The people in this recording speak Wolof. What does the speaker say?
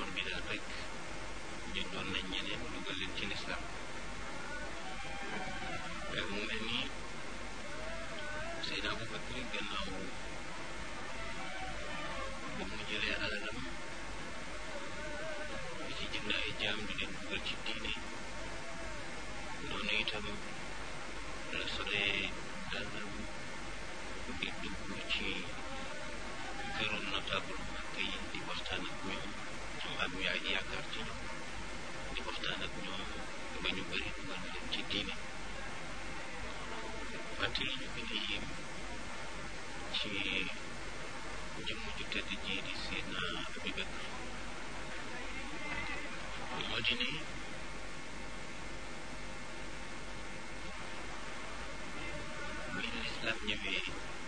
Omar bi daal rek jëndoon nañ ñeneen dugal leen ci lislaam mu mel ni Seydina Abubakar gannaaw ba mu jëlee alalam di ci jënd ay jaam di leen dugal ci diine noonu itam la solee dàllam di dugg ci këru notable màkk yi di waxtaan ak ñoom am am yaay yaakaar ci ñoom di waxtaan ak ñoom ba ñu bëri dugal leen ci diine fàttali ñu gën a yéem ci jëmm ju tedd ji di Seydina Abubakar moo di ne bi lislaam ñëwee